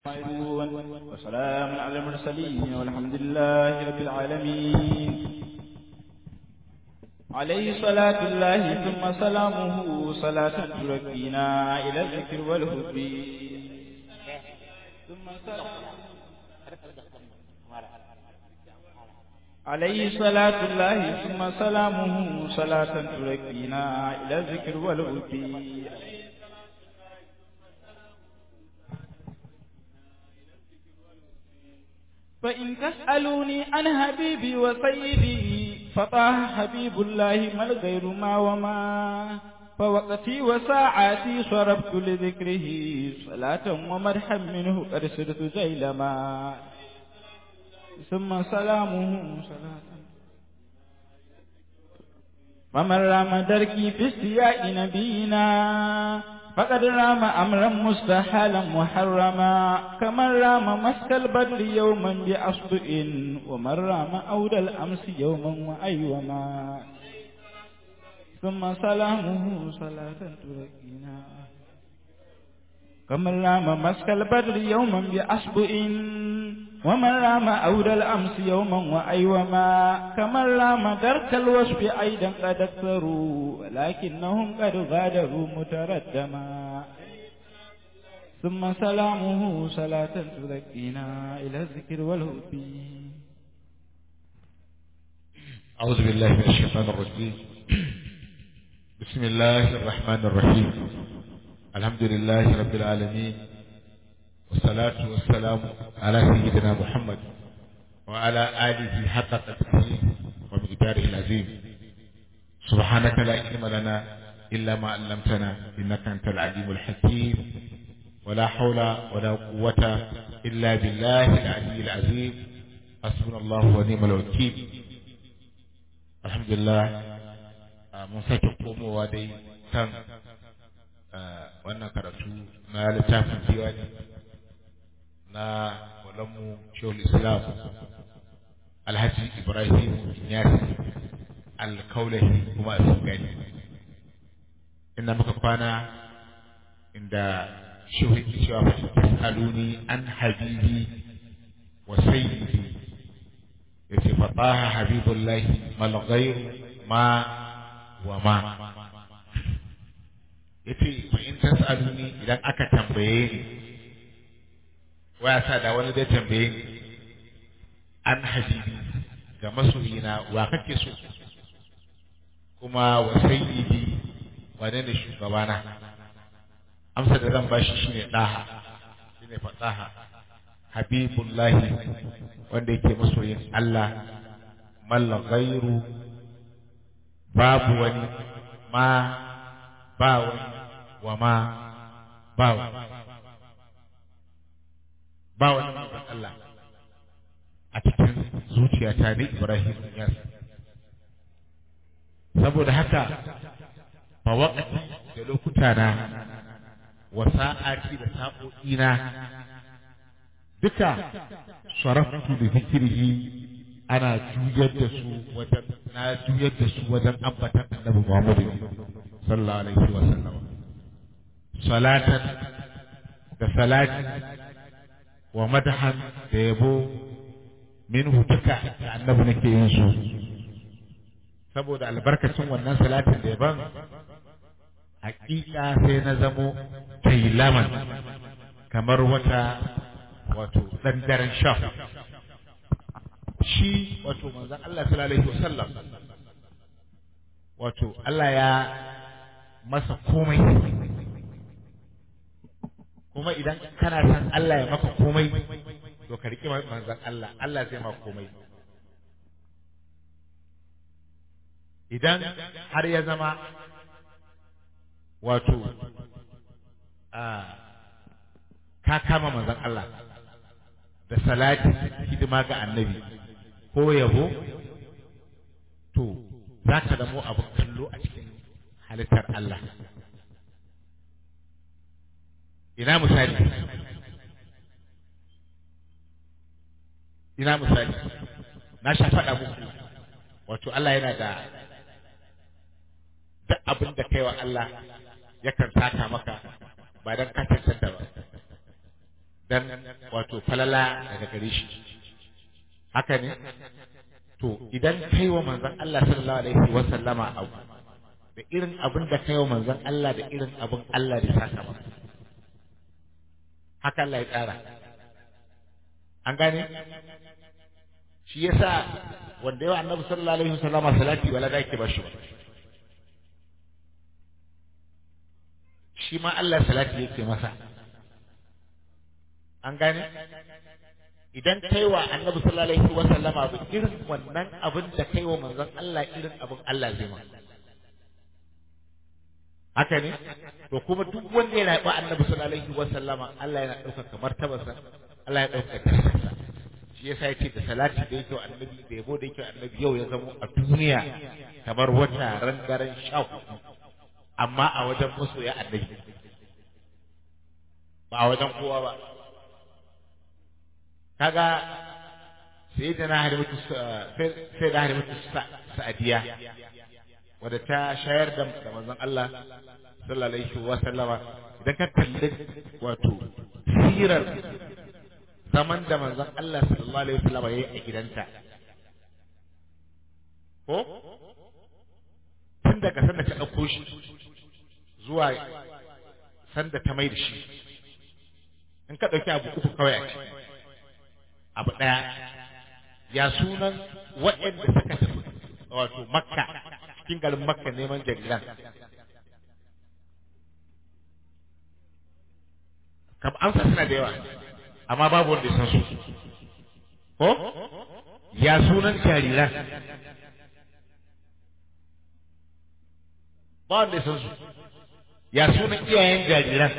وسلام على المرسلين والحمد لله رب العالمين عليه صلاة الله ثم سلامه صلاة تركينا إلى الذكر والهب ثم سلام عليه صلاة الله ثم سلامه صلاة تركينا إلى الذكر والهب فإن تسألوني عن حبيبي وسيدي فطه حبيب الله ما الغير ما وما فوقتي وساعاتي صرفت لذكره صلاة ومرحا منه قد سرت جيلما ثم سلامه صلاة فمن رام دركي في استياء نبينا فقد رام أمرا مستحالا محرما كمن رام مسك البدر يوما بأصدء ومن رام أود الأمس يوما وأيوما ثم سلامه صلاة تركينا كمن رام مسك البدر يوما بأصدء ومن رام أود الأمس يوما وأيوما كمن رام درك الوصف أيضا قد أكثروا ولكنهم قد غادروا متردما ثم سلامه صلاة تذكينا إلى الذكر والهب أعوذ بالله من الشيطان الرجيم بسم الله الرحمن الرحيم الحمد لله رب العالمين والصلاة والسلام على سيدنا محمد وعلى آله حق قدره ومقداره العظيم سبحانك لا علم لنا إلا ما علمتنا إنك أنت العليم الحكيم ولا حول ولا قوة إلا بالله العلي العظيم حسبنا الله ونعم الوكيل الحمد لله mun sake komowa dai kan wannan karatu na littafin diwani na walanmu shehul islam alhaji ibrahim yasi alkaulahi kuma a gani inda muka kwana inda shehu yake cewa fa tasaluni an habibi wa sayyidi yace fa taha habibullahi mal ghayr ma wa ma yace fa in tasaluni idan aka tambaye ni waya sa da wani zai tambaye ni an habibi ga masoyina wa kake so kuma wa sayyidi wane ne shugabana amsa da zan bashi shine daha shine fataha habibullahi wanda yake masoyin Allah mal ghairu babu wani ma ba wani wa ma ba wani ba wani manzon Allah a cikin zuciyata ne Ibrahim Yas saboda haka fa waqti da lokuta na wa sa'ati da sa'o'i na duka saraftu da zikrihi ana juyar da su wajen na juyar da su wajen ambatan Annabi Muhammad sallallahu alaihi wa sallam salatan da salati wa madahan da yabo minhu duka da annabi nake yin su saboda albarkacin wannan salatin da yaban hakika sai na zamo tailaman kamar wata wato dan daren sha shi wato manzon Allah sallallahu alaihi wasallam wato Allah ya masa komai kuma idan kana san Allah ya maka komai to ka riƙe manzon Allah Allah zai maka komai idan har ya zama wato a ka kama manzon Allah da salati hidima ga annabi ko yabo to za ka zamo abin kallo a cikin halittar Allah ina misali ina misali na sha faɗa muku wato Allah yana da duk abin da kai wa Allah yakan saka maka ba don ka cancanta ba dan wato falala daga gare shi haka ne to idan kai wa manzon Allah sallallahu alaihi wa sallama abu da irin abin da kai wa manzon Allah da irin abin Allah da saka maka haka Allah ya tsara an gane shi yasa wanda yawa annabi sallallahu alaihi wa sallama salati wala da yake ba shi ba shi ma Allah salati yake masa an gane idan kai wa annabi sallallahu alaihi wa sallama abu irin wannan abin da kai wa manzon Allah irin abin Allah zai ma haka ne to kuma duk wanda ya rabu annabi sallallahu alaihi wa sallama Allah yana ɗaukaka martabarsa Allah ya ɗaukaka darajarsa shi yasa yace da salati da yake wa annabi da yabo da yake wa annabi yau ya zama a duniya kamar wata ran daren sha hudu amma a wajen masoya annabi ba a wajen kowa ba kaga sai da na harimatu sai da harimatu sa'adiya wadda ta shayar da manzon Allah sallallahu alaihi wa sallama idan ka kalli wato sirar zaman da manzon Allah sallallahu alaihi wa sallama yayi a gidanta ko tun daga sanda ta ɗauko shi zuwa sanda ta mai da shi in ka ɗauki abu uku kawai a ciki abu ɗaya ya sunan waɗanda suka tafi wato makka cikin garin makka neman jariran kam amsa suna da yawa amma babu wanda ya san su ko ya sunan jariran ba wanda ya san su ya sunan iyayen jariran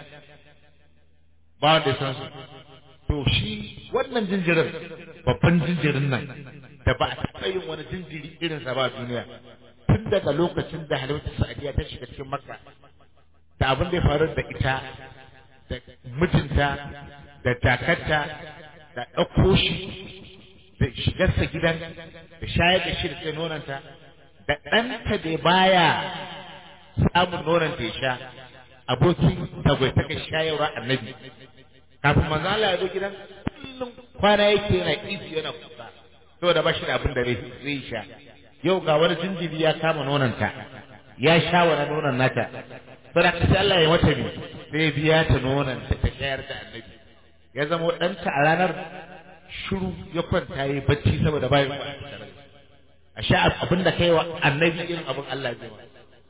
ba wanda ya san su to shi wannan jinjirin babban jinjirin nan da ba a taɓa yin wani jinjiri irinsa ba a duniya tun daga lokacin da halittar sa'adiya ta shiga cikin makka da abin da ya faru da ita da mijinta da takarta da ɗauko shi da shigarsa gidan da shayar da shi da sai nonanta da ɗanta da baya samun nonanta ya sha abokin tagwaitaka shayarwa annabi kafin manzo Allah ya zo gidan kullum kwana yake yana izi yana kuka saboda ba shi da abin da zai sha yau ga wani jinjiri ya kama nonanta ya sha wani nonon nata saboda ka sai Allah ya mata bi sai biya ta nonanta ta shayar da annabi ya zama ɗanta a ranar shiru ya kwanta yi bacci saboda bayan ba a sha abin da kai wa annabi irin abin Allah zai ma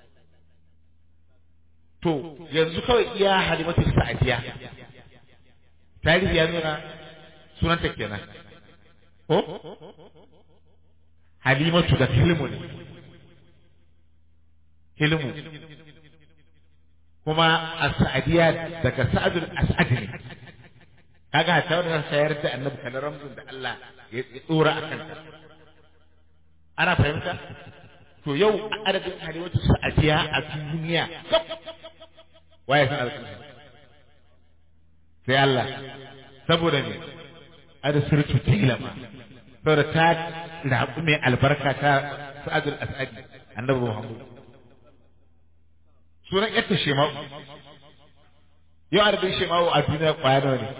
to yanzu kawai iya halimatu sa'adiya tarihi ya nuna sunanta kenan ko halimatu da hilmu ne hilmu kuma as-sa'diya daga sa'adul as'ad ne kaga ta wannan sayar da annabi kana ramzun da Allah ya dora akan ta ana fahimta to yau adadin halimatu sa'diya a duniya waye san alƙalmi sai Allah saboda me ada sirtu tilama saboda ta rabu mai albarka ta sa'adul asadi annabi Muhammad sunan yatta shema'u yau adadin shema'u a duniya kwaya nawa ne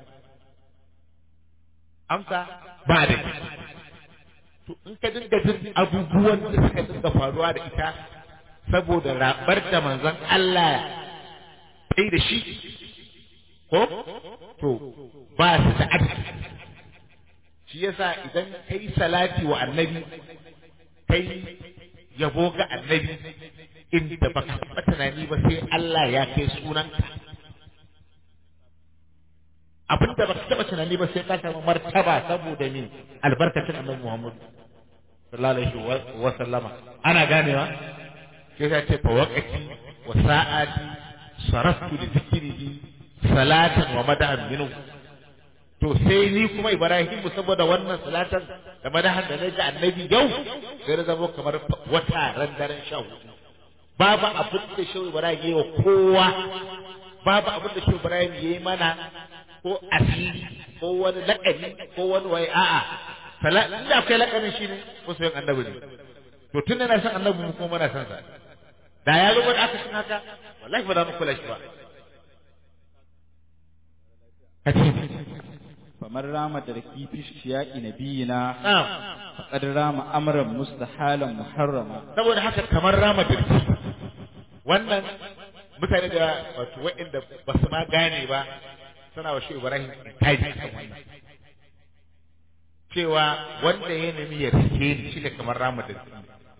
amsa ba da to in ka dinga jin abubuwan da suka dinga faruwa da ita saboda rabar da manzon Allah sai da shi ko to ba su da adadi shi yasa idan kai salati wa annabi kai yabo ga annabi inda baka taɓa tunani ba sai Allah ya kai sunanka abinda baka taɓa tunani ba sai ka samu martaba saboda ne albarkacin annabi Muhammad sallallahu alaihi wa sallama ana ganewa sai ya ce fa waqati wa sa'ati saraftu li dhikrihi salatan wa madahan minhu to sai ni kuma Ibrahim saboda wannan salatan da madahan da naji annabi yau sai da zama kamar wata ran daren sha babu abin da shehu Ibrahim yayi wa kowa babu abin da shehu Ibrahim yayi mana ko asiri ko wani laƙani ko wani wai a'a sala inda akwai laƙanin shi ne ko sai annabi ne to tun da na san annabi mu kuma muna san sa da ya rubuta aka san haka wallahi ba za mu kula shi ba kace فمن رام دركي في اشتياق نبينا na'am فقد رام أمرا مستحالا محرما saboda haka kamar rama dirki wannan mutane da wato waɗanda ba su ma gane ba suna wa shi Ibrahim kaji kan wannan cewa wanda ya nemi ya rike ni shi ne kamar rama dirki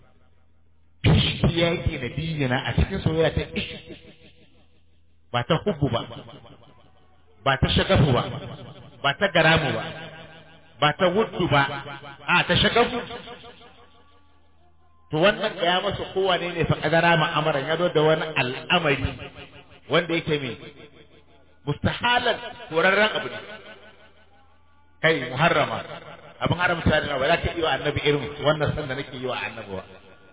bishi yaki na biyina a cikin soyayya ta ishi ba ta hubbu ba ba ta shagafu ba ba ta garamu ba ba ta wuddu ba a ta shagafu to wannan ya masa kowane ne fa kadara ma'amaran ya zo da wani al'amari wanda yake mai mustahalan korarren abu ne kai muharrama abin haramta ne ba za ka yi wa annabi irin wannan sanda nake yi wa annabi ba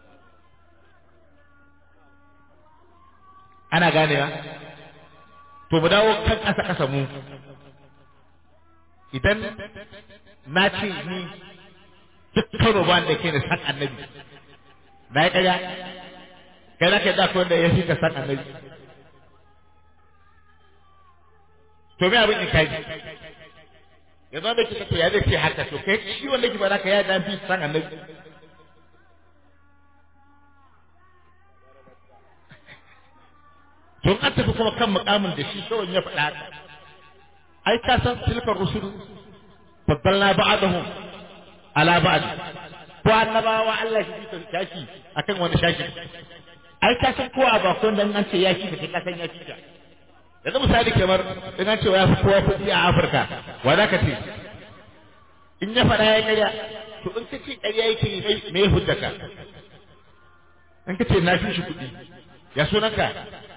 ana ganewa to mu dawo kan ƙasa ƙasa mu idan na ce ni duk karo ba da ke da san annabi na yi ƙarya kai za ka yi zafi wanda ya fi ka san annabi to me abin in kai yanzu wanda ke kake ya zai ce haka to kai shi wanda ke ba za ka ya da fi san annabi to an tafi kuma kan mukamin da shi kawai ya faɗa haka ai ka san tilkar rusul faddalna ba'dahum ala ba'd ko annabawa Allah shi ta shashi akan wani shashi ai ka san kowa ba ko dan an ce ya shi ka san ya shi ka yanzu misali kamar in an ce ya fi kowa kuɗi a Afirka wa za ka ce in ya faɗa ya ƙarya to in ka ce ƙarya yake yi me ya hujjaka in ka ce na fi shi kuɗi ya sunanka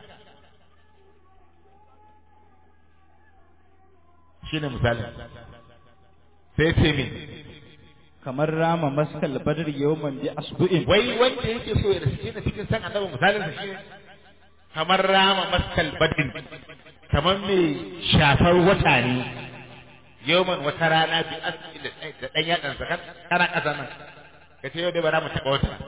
shi ne misali sai ce min kamar rama maskal badr yawman bi asbu'in wai wanda yake so ya rasu ne cikin san annabi misalin sa shine kamar rama maskal badin kamar mai shafar wata ne yawman wata rana bi asbi da da dan yadan zakat kana kasa nan kace yau dai ba za mu taba wata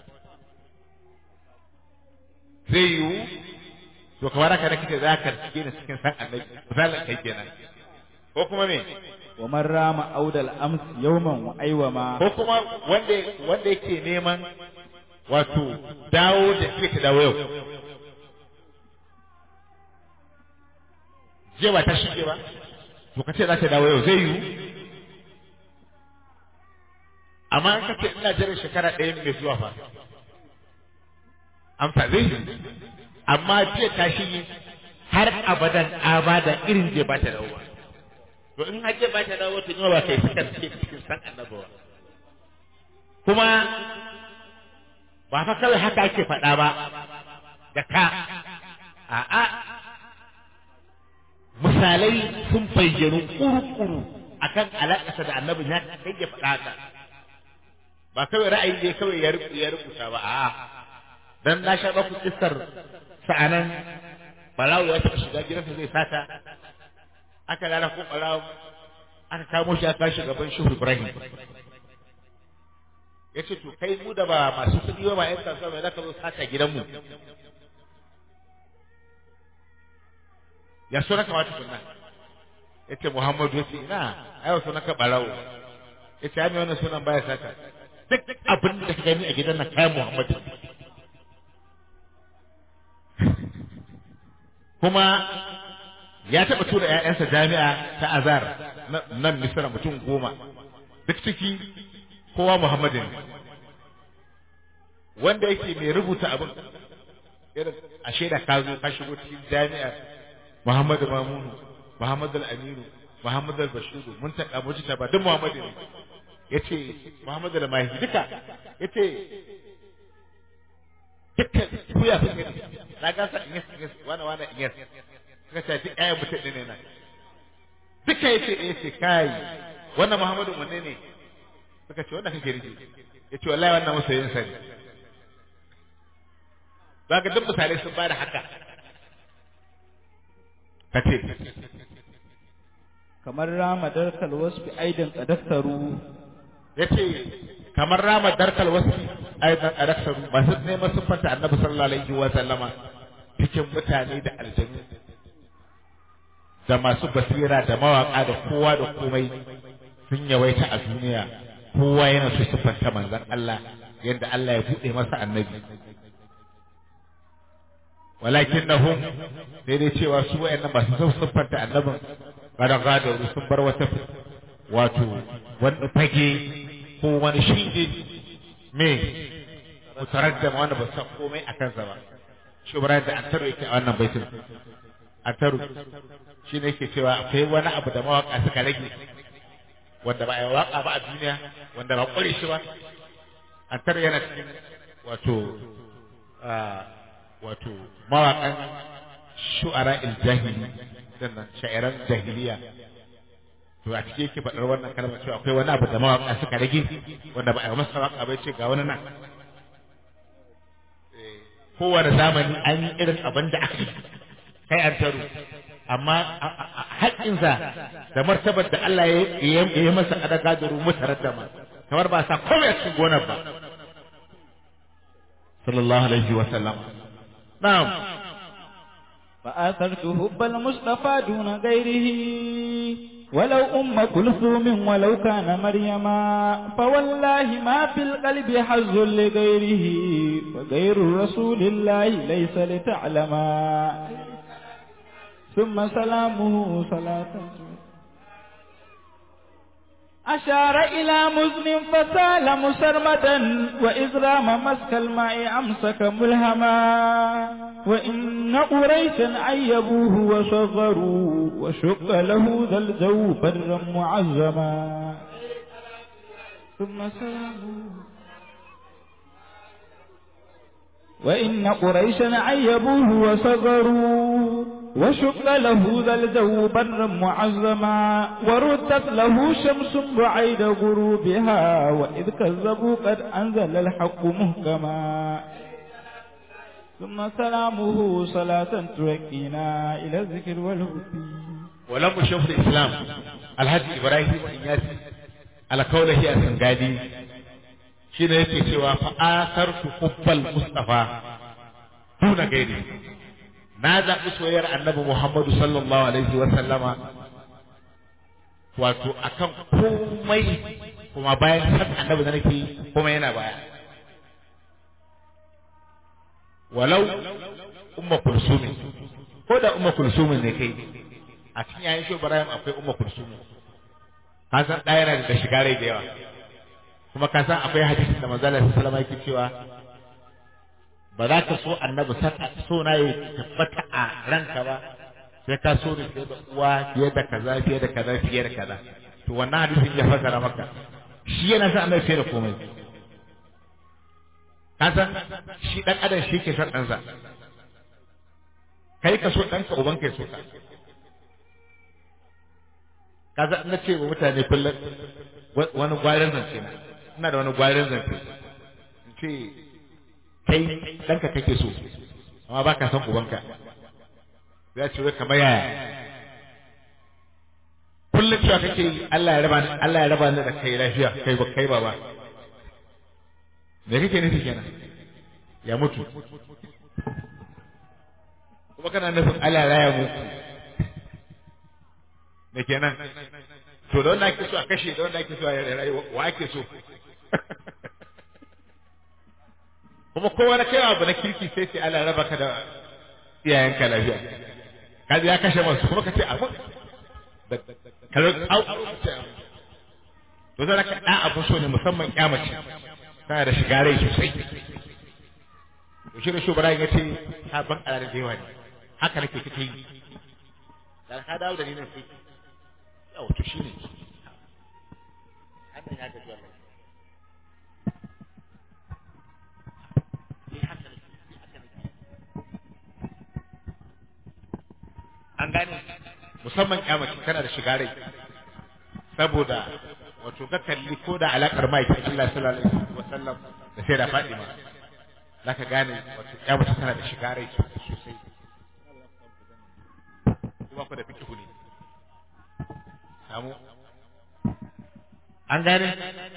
zai yiwu to kamar haka da kike za ka cikin cikin san annabi misalin kai kenan ko kuma me wa man rama audal ams yawman wa aiwama ko kuma wanda wanda yake neman wato dawo da ke ta dawo yau je ba ta shige ba to ka ce za ta dawo yau zai yiwu amma an kace ina jiran shekara ɗaya mai zuwa fa amsa zai yiwu amma jiya ta shige har abadan abada irin je ba ta dawo ba to in hajje ba ta dawo tun ba kai suka ce cikin san annabi ba kuma ba fa kawai haka ake faɗa ba da ka a'a misalai sun bayyanu kuru-kuru akan alaƙarsa da annabi ya kai ya faɗa haka ba kawai ra'ayi ne kawai ya ya rubuta ba a'a dan na sha baku kissar sa'anan balawu ya taɓa shiga gidansa zai sata aka gana ko ɓarawo aka kamo shi aka shi gaban shehu ibrahim ya ce to kai mu da ba masu kuɗi ba ba yan kasuwa mai zaka zo sata gidanmu ya so na kamata kunna ya ce muhammadu ya ce ina ayo so naka ɓarawo ya ce ami wannan sunan baya sata duk abin da ka gani a gidan nan kayan muhammadu kuma ya taɓa tura ‘ya'yansa jami'a ta azar nan misira mutum goma duk ciki kowa muhammadu ne wanda yake mai rubuta abin irin a shaida ka zo ka shigo cikin jami'a muhammadu mamunu muhammadu aminu muhammadu bashiru mun taɓa mujita ba duk muhammadu ne ya ce muhammadu da mahi duka ya ce dukkan kuya sun gani na gasa in yas wane wane in yas suka ce duk ƴaƴan mutum ne nan duka yace eh yace kai wannan Muhammadu wanne ne suka ce wannan kake rike yace wallahi wannan masoyin sa ne zaka duk misalai sun bada haka kace kamar rama darkal wasfi aidan qadaftaru yace kamar rama darkal wasfi aidan qadaftaru ba su neman siffanta annabi sallallahu alaihi wa sallama cikin mutane da aljanu da masu basira da mawaka da kowa da komai sun yawaita a duniya kowa yana so siffanta manzon Allah yadda Allah ya buɗe masa annabi walakin na hun sai dai cewa su wayannan masu son siffanta annabin kada gadaru sun bar wata wato wani fage ko wani shinge me mutaraddama wanda ba san komai a kansa ba shi da an taro yake a wannan baitin an taro shi ne yake cewa akwai wani abu da mawaka suka rage wanda ba a yi waka ba a duniya wanda ba kware shi ba an taro yana cikin wato wato mawaƙan shu'ara il-jahili sannan sha'iran jahiliya to a cikin yake faɗar wannan kalmar cewa akwai wani abu da mawaƙa suka rage wanda ba a yi masa waƙa bai ce ga wani nan kowane zamani an yi irin abin da aka yi kai an taro amma haƙƙinsa da martabar da Allah ya yi masa adaka da rumu tare da ma kamar ba sa komai a cikin gonar ba sallallahu alaihi wa sallam na'am فآثرت حب المصطفى دون غيره ولو أم كلثوم ولو كان مريما فوالله ما في القلب حظ لغيره وغير رسول الله ليس لتعلما ثم سلامه صلاة أشار إلى مزن فسال مسرمدا وإذ رام مسك الماء أمسك ملهما وإن قريشا عيبوه وصغروا وشق له ذا الجو برا معزما ثم سلامه وإن قريشا عيبوه وصغروا وشق له ذا الجو برا معظما وردت له شمس بعيد غروبها وإذ كذبوا قد أنزل الحق مهكما ثم سلامه صلاة تركينا إلى الذكر والهدي ولم شوف الإسلام الحج إبراهيم إنياسي على قوله السنغالي shi ne yake cewa fa'asar su hubbal mustafa tuna gairi na zaɓi soyayyar annabi muhammadu sallallahu alaihi wa sallama wato akan komai kuma bayan san annabi da nake kuma yana baya walau umma kulsumin ko da umma kulsumin ne kai a cikin yayin shi Ibrahim akwai umma kulsumin ka san ɗaya yana da shiga rai da yawa kuma ka san akwai hadisin da manzo Allah sallallahu alaihi cewa ba za ka so annabi so na yi tabbata a ranka ba sai ka so ni fiye da uwa fiye da kaza fiye da kaza fiye da kaza to wannan hadisin ya fasara maka shi yana son annabi fiye da komai ka san shi dan adam shi ke son ɗansa kai ka so ɗanka uban kai so ka ka san na ce wa mutane kullum wani gwarin zance na ina da wani gwarin zance in ce kai ɗanka kake so amma ba ka san ubanka ya ce wai kamar yaya kullum cewa kake yi Allah ya raba Allah ya raba ni da kai lafiya kai ba kai baba me kake nufi kenan ya mutu kuma kana nufin Allah ya raya muku me kenan to da wanda ake so a kashe da wanda ake so a rayu wa ake so kuma kowa na kaiwa abu na kirki sai sai Allah raba ka da iyayenka lafiya kaji ya kashe masu kuma ka ce abu da kalar au to zai ka ɗan abu so ne musamman kyamace tana da shiga rai sosai to shi da shugaba ya ce ta ban ƙararin da yawa ne haka nake kake yi da ka dawo da ni nan sai yau to shine hannun ya gaji wallahi an gane musamman kyamaci tana da shiga rai saboda wato ka kalli ko da alakar ma'aikin Allah sallallahu alaihi wasallam da sai da Fatima zaka gane wato kyamaci tana da shiga rai sosai kuma ku da fikihu ne samu an gane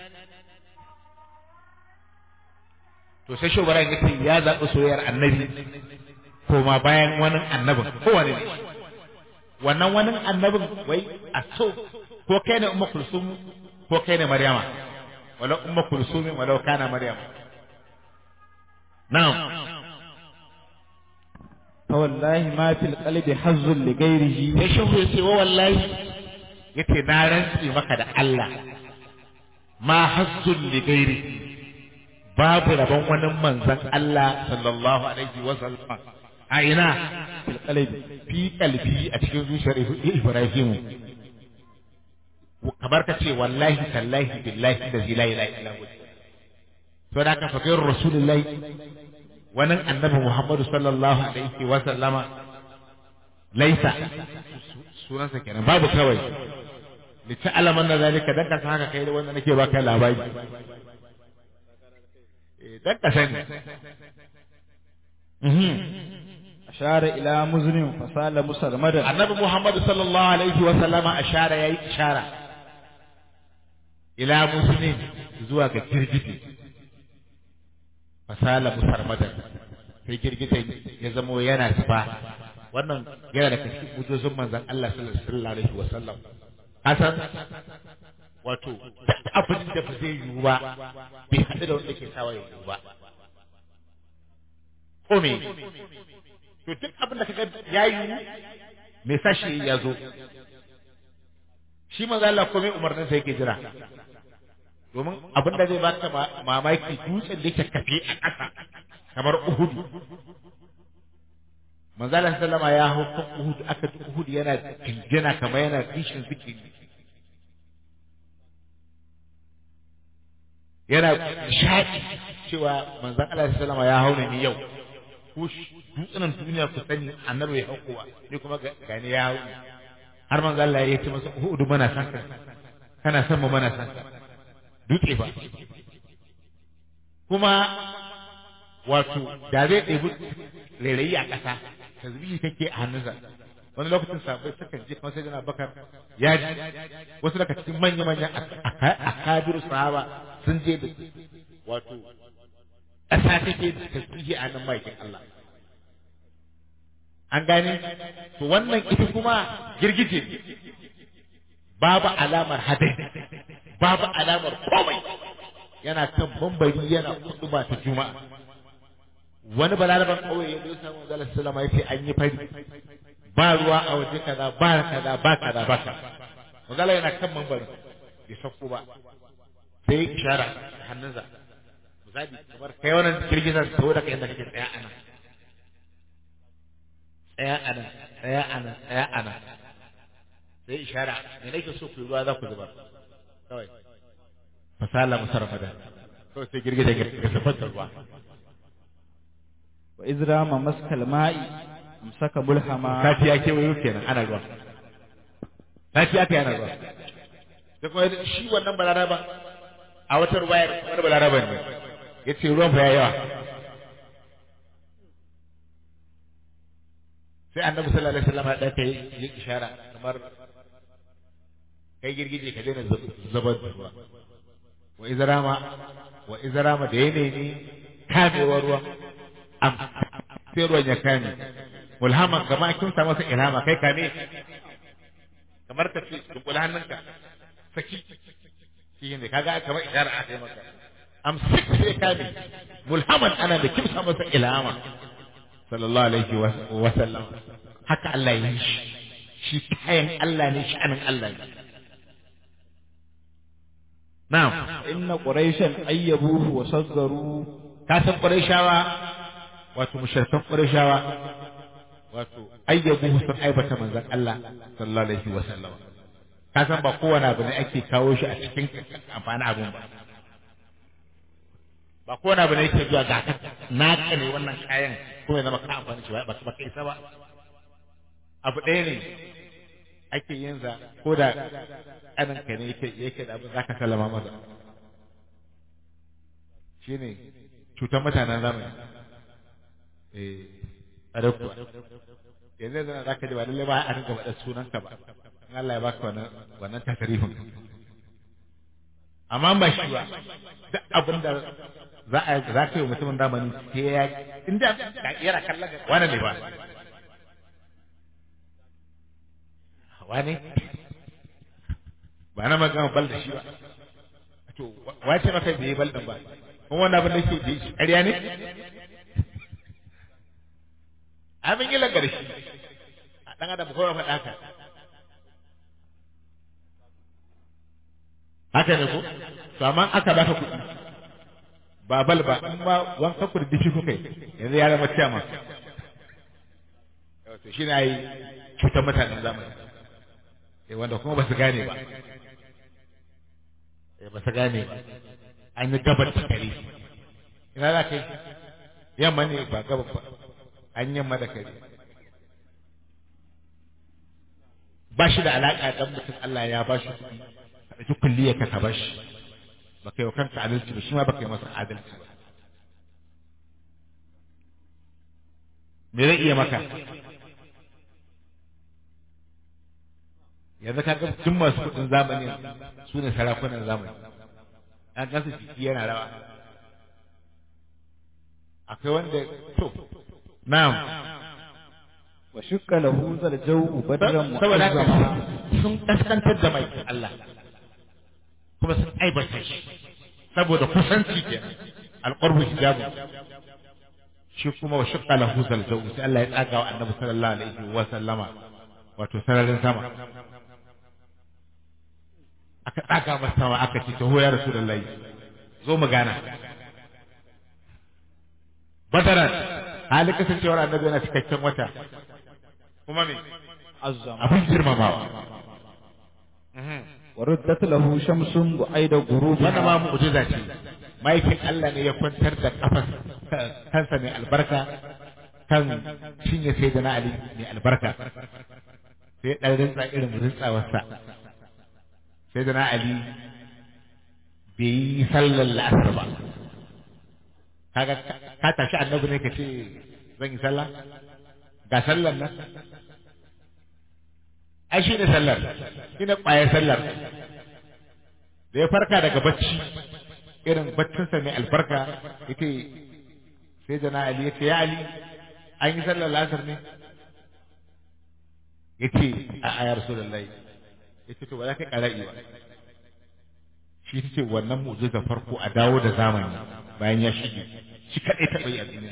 to sai shugaban yake ya zaɓi soyayyar annabi koma bayan wani annabin kowane ne wannan wani annabin wai a so ko kai ne umma kulsum ko kai ne maryama walau umma kulsum walau kana maryama na'am فوالله ما في القلب حظ لغيره sai shehu ya ce wa wallahi yace na rantsi maka da Allah ma hazzun li gairi babu rabon wani manzon Allah sallallahu alaihi wa sallam a ina في القلب fi kalbi a cikin zuciyar Ibrahim kamar ka ce wallahi tallahi billahi da la ilaha illa hu to da ka fakir rasulullahi wannan annabi Muhammadu sallallahu alaihi wa sallama laisa sunansa kenan babu kawai li ta'lamu anna zalika dan ka san haka kai da wanda nake baka labari eh dan ka sani mhm أشار إلى مزن فسال مسرمدا annabi Muhammadu sallallahu alaihi wa sallama ashara yayi ishara ila muslimin zuwa ga girgije fasala musarmadan sai girgijen ya zamo yana zuba wannan yana da cikin mujizun manzon Allah sallallahu alaihi wa sallam hasan wato duk abin da ba zai yiwu ba bai haɗu da wanda ke sawa ya yiwu ba ko me to duk abin da kaga ya yiwu me sashi ya zo shi manzo Allah komai umarnin sa yake jira domin abin da zai baka mamaki dutsen da yake kafe a ƙasa kamar Uhud manzo Allah sallama ya hau kan Uhud aka ji Uhud yana jinjina kamar yana kishin zikiri yana shaƙi cewa manzon Allah sallama ya hau ne yau ko dutsunan duniya ku sani annabi ya hau kowa ni kuma gani ya hau har manzo Allah ya ce masa Uhud mana san ka kana san mu mana san ka dutse ba kuma wato da zai ɗebi rairayi a ƙasa tasbihi kake a hannunsa wani lokacin sabai sukan je kuma sai jana bakar ya ji wasu daga cikin manya-manyan akabiru sahaba sun je da wato ƙasa take da tasbihi a hannun maikin Allah an gane to wannan ita kuma girgije babu alamar hadai babu alamar komai yana kan bambari yana kutuba ta juma'a wani balaraban kauye ya zo samu manzo Allah sallama yace an yi fari ba ruwa a waje kaza ba kaza ba kaza ba kaza manzo Allah yana kan bambari bai sauko ba sai ishara hannunsa misali kamar kai wannan girgizar saboda kai inda kake tsaya anan tsaya anan tsaya anan tsaya anan sai ishara me nake so ku ruwa za ku zuba kawai fasala musarfada kawai sai girgije ga safar ruwa wa izrama maskal ma'i amsaka bulhama sati ya kewayo kenan ana ruwa sati aka yana ruwa da kuma shi wannan balaraba a wata ruwayar wani balaraba ne ya ce ruwan fa ya yawa sai annabi sallallahu alaihi wasallam ya ɗauka yi ishara kamar kai girgije ka daina zubar da ruwa wa izrama wa izrama da ya nemi kamewar ruwa am sai ruwan ya kame mulhaman kama kin sa masa ilhama kai kame kamar ka ce dunkula hannunka saki shi ne kaga kamar ishara aka yi maka am sai kame mulhaman ana da kimsa masa ilhama sallallahu alaihi wa sallam haka Allah ya yi shi shi kayan Allah ne sha'anin Allah ne na'am inna quraishan ayyabuhu wa saggaru ka san quraishawa wato mushrikan quraishawa wato ayyabuhu sun aibata manzon Allah sallallahu alaihi wa sallam ka san ba kowane abu ne ake kawo shi a cikin amfani abun ba ba kowane abu ne yake zuwa ga naka ne wannan kayan ko ya zama ka amfani shi ba ba kai ba abu ɗaya ne ake yin za ko da ƙanin ka ne yake yake da abin zaka sallama masa shine cutar mutanen zamani eh tsare kuwa yanzu yanzu zaka ji ba lalle ba a rinka faɗa sunan ka ba in Allah ya baka wannan wannan tasarifin amma ba shi ba duk abin da za a za ka yi mutumin zamani sai ya inda da yana kallon wannan ne ba wane ba na magana bal da shi ba to wace maka bai bal din ba kuma wannan abin da yake da shi ƙarya ne abin yi lagar shi a ɗan adam kawai faɗa haka haka ne ko to amma aka baka kuɗi ba bal ba in ma wanka kurdishi kuka yi yanzu ya zama ciyama to shi na yi cutar mutanen zamani eh wanda kuma ba su gane ba eh ba su gane ba an yi gabar da kare ina za ka yi yamma ne ba gabar ba an yamma da kare ba shi da alaƙa dan mutum Allah ya ba shi kuɗi ka ɗauki kulliyar ka ka bashi ba kai wa kanka adalci ba shi ma ba kai masa adalci ba me zai iya maka yanzu ka ga tun masu kuɗin zamani su ne sarakunan zamani an gansu jiki yana rawa akwai wanda to na'am wa shukka lahu zal jawu badran saboda haka mu'azzama sun kaskantar da mai Allah kuma sun aibata shi saboda kusanci ke alqurbu hijabu shi kuma wa shukka lahu zal jawu sai Allah ya tsaga wa annabi sallallahu alaihi wa sallama wato sararin sama aka tsaga masa sama aka ce taho ya rasulullahi zo mu gana badaran halin kasancewar annabi yana cikakken wata kuma me azzama abin girmamawa wa ruddat lahu shamsun bu'aida ghurubi wannan ma mu'jiza ce maikin Allah ne ya kwantar da kafan kansa mai albarka kan cinye sai da na Ali mai albarka sai ɗan rintsa irin rintsawarsa sai da na Ali bai yi sallar la'asar ba kaga ka tashi annabi ne ka ce zan yi sallah ga sallar nan ai shi ne sallar shi ne ƙwayar sallar da ya farka daga bacci irin baccinsa mai albarka yake sai da na Ali ya ce ya Ali an yi sallar lasar ne ya ce a ayar rasulullahi ya ce to ba za ka ƙara iya shi ta ce wannan mu'jizar farko a dawo da zamani bayan ya shige shi kaɗai taɓa yi a duniya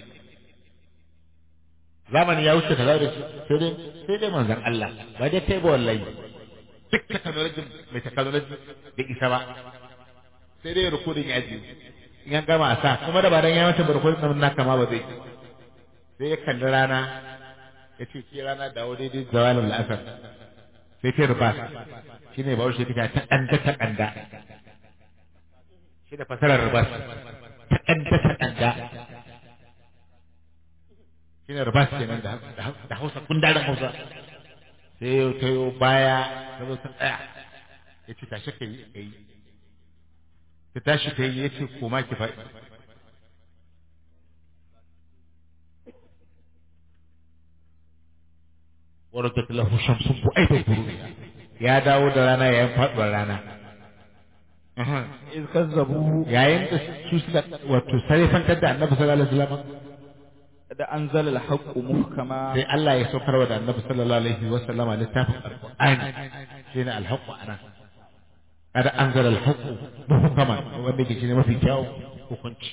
zamani ya wuce kaza da shi sai dai sai dai manzon Allah ba dai kai ba wallahi duk technology mai technology da isa ba sai dai recording ya ji in an gama a sa kuma da ba dan ya mata recording nan naka ma ba zai sai ya kalli rana ya ce ke rana dawo daidai zawalin la'asar sai ta rufa shi ne bawo shi ta kanda ta kanda shi da fasarar rubas ta kanda ta kanda shi ne rubas kenan da da hausa kundarin hausa sai ya tayo baya ta zo ta tsaya ya ce tashi ka yi ka yi ta tashi ta yi ya ce koma ki faɗi وركت له شمس بأيد غروبها ya dawo da rana yayin faduwar rana iz kazzabu yayin da su suka wato sarifantar da annabi sallallahu alaihi wasallam da anzala al-haqqu muhkama sai Allah ya saukar wa da annabi sallallahu alaihi wasallama littafin alqur'ani shine alhaqqu ana kada anzala alhaqqu muhkaman wanda ke shine mafi kyau hukunci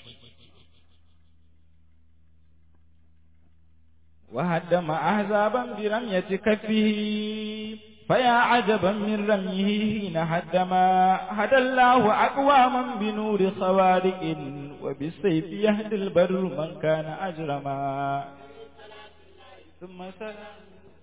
وهدم أحزابا برمية كفه فيا عجبا من رميه حين هدما هدى الله أقواما بنور خوارق وبالسيف يهدي البر من كان أجرما ثم سلام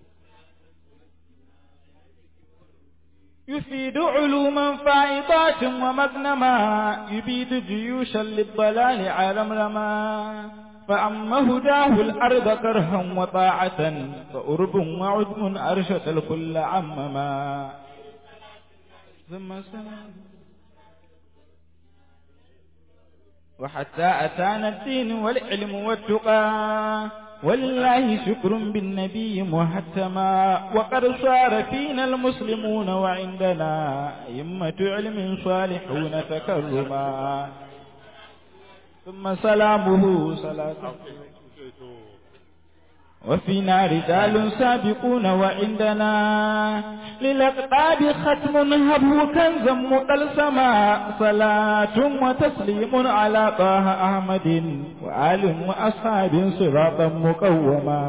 يفيد علوما فائضات ومغنما يبيد جيوشا للضلال عالم رما فأما هداه الأرض كرها وطاعة فأرب وعدم أرشد الكل عمما ثم سلام وحتى أتانا الدين والعلم والتقى ولله شكر بالنبي مهتما وقد صار فينا المسلمون وعندنا أئمة علم صالحون تكرما ثم سلامه صلاة وفينا رجال سابقون وعندنا للأقطاب ختم هبه كنزا مطلسما صلاة وتسليم على طه أحمد وآل وأصحاب صراطا مقوما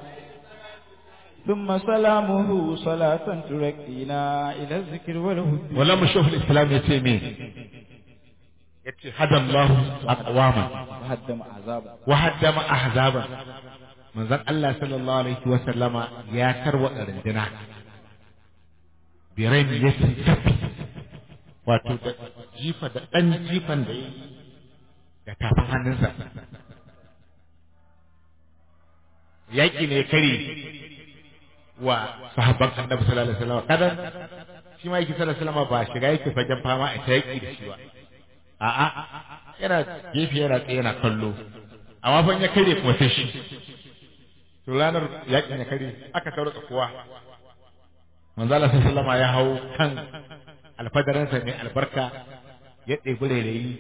ثم سلامه صلاة تركينا إلى الذكر والهدى wala mu shehul islam ya ce me ya ce hadallahu aqwama وهدم عذابا wa haddama ahzaban manzon Allah sallallahu alaihi wa sallama ya tarwada rindina birai ya tafi wato da jifa da dan jifan da yi da tafin hannunsa yaƙi ne kare wa sahabban annabi sallallahu alaihi wasallam kada shi ma yake sallallahu alaihi wasallam ba shiga yake fagen fama a ta yaƙi da shi ba a'a yana gefe yana tsaye yana kallo amma fa in ya kare kuma sai shi to ranar yaƙin ya kare aka taurata kowa manzo Allah sallallahu alaihi wasallam ya hau kan alfadaransa mai albarka ya ɗebi rairayi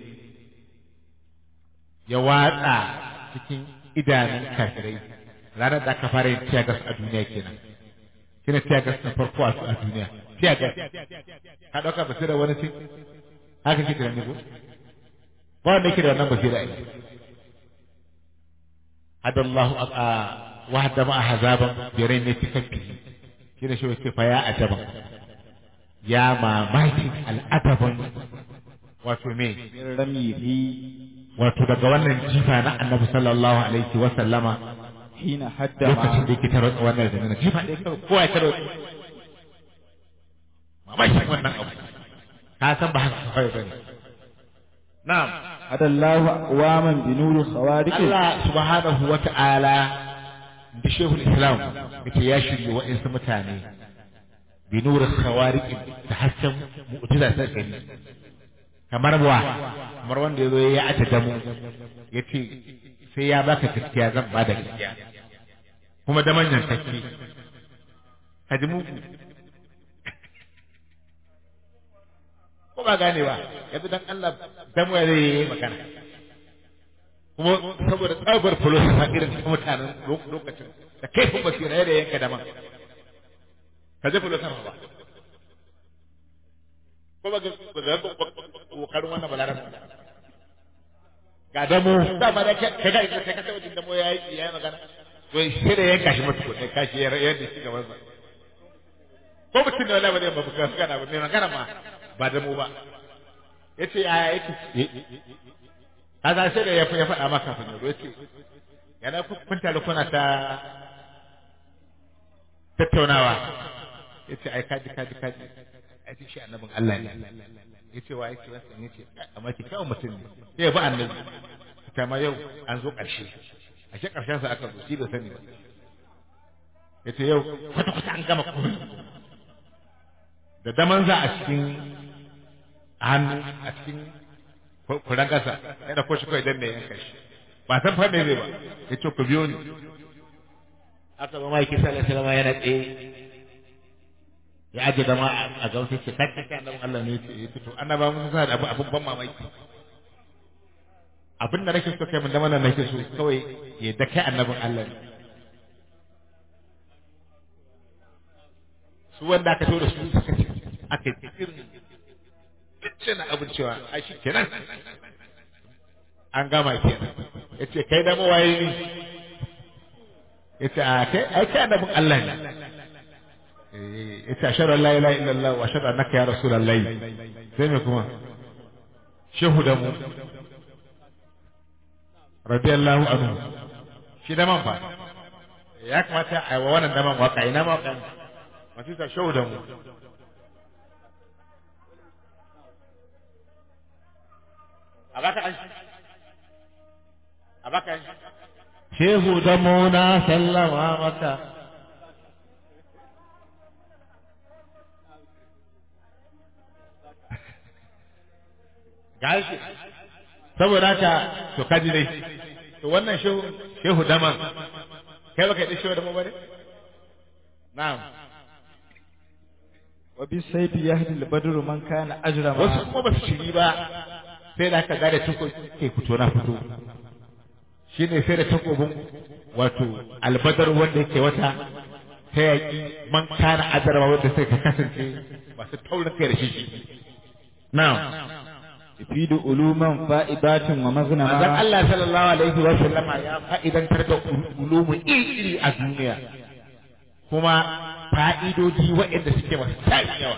ya watsa cikin idanun kafirai ranar da aka fara yin tiyagas a duniya kenan kina tiyagas na farko a duniya tiyagas ka ɗauka basira wani cin haka ke tunani ko ba wanda yake da wannan basira ai hadallahu a wahda ma hazaban bi rayni tikaffi kina shi wace fa ya ajaban ya mamakin al'adaban wato me من رميه wato daga wannan jifa na annabi sallallahu alaihi wa sallama حين هدم lokacin da yake tarwatsa wannan da nuna jifa ɗaya kawai kowa ya tarwatsa mamakin wannan abu ka san ba haka kawai bane na'am هدى الله أقواما بنور خوارق Allah subhanahu wa ta'ala da shehul islam yace ya shirye wa'insu mutane bi nurin khawariq da hasken mu'jiza ta gani kamar wa kamar wanda yazo ya ata damu yace sai ya baka gaskiya zan ba da gaskiya kuma da manyan take kaji mu ko ba gane ba yanzu dan Allah damu ya zai yi magana kuma saboda tsabar filosofa irin ta mutanen lokacin da kaifin basira yadda yanka da man ka je filosofa ba ko ba ga kokarin wannan balaran ga damo da ba da kai ga kai ka tabbata damo yayi yayi magana to sai da yanka shi mutu ne kashi ya yadda shi gaban sa ko mutum ne wallahi ba zai ba buka magana ba mai magana ma ba damo ba yace yaya yake kaza sai da ya ya faɗa maka kafin yaro yace yana kun tare kuna ta tattaunawa yace ai kaji kaji kaji ai shi annabin Allah ne yace wa yace wasu yace amma ki kawo mutum ne sai ya bi annabi ta ma yau an zo ƙarshe a shi ƙarshen sa aka zo shi da sani ba yace yau kwata kwata an gama komai da daman za a cikin hannu a cikin kuran ƙasa ya da koshi kawai danne yanka shi ba san fa me zai ba ya ce ku biyo ni aka ba mai kisa da salama yana tsaye ya aje dama a gausa ce kai kai annabi Allah ne ya ce to annaba mun sa da abu abun ban mamaki abin da nake so kai mun da mana nake so kawai ya da kai annabin Allah ne su wanda aka so da su suka ce aka yi irin cin abin cewa ai shi kenan an gama kenan ya ce kai da mawaye ne ya ce a kai ai kai annabin Allah ne ya ce ashhadu an la ilaha illallah wa ashhadu annaka ya rasulullahi sai me kuma shehu da mu radiyallahu anhu shi da man fa ya kamata a yi wa wannan daman waka ina ma waka masu ta shehu da mu a baka an a baka an shehu da muna sallama maka gashi saboda haka to kaji dai to wannan shehu shehu daman kai baka yi shehu daman bane na'am wa bi sayfi yahdi al-badru man kana ajrama wasu kuma ba su shiri ba sai da aka gane tako ke fito na fito shine sai da takobin wato albadar wanda yake wata ta yaƙi man kana adarwa wanda sai ka kasance masu taurin kai da shi na'am yufidu uluman fa'idatin wa manzon maghnama Allah sallallahu alaihi wa sallama ya fa'idantar da ulumu iri a duniya kuma fa'idodi waɗanda suke masu tarin yawa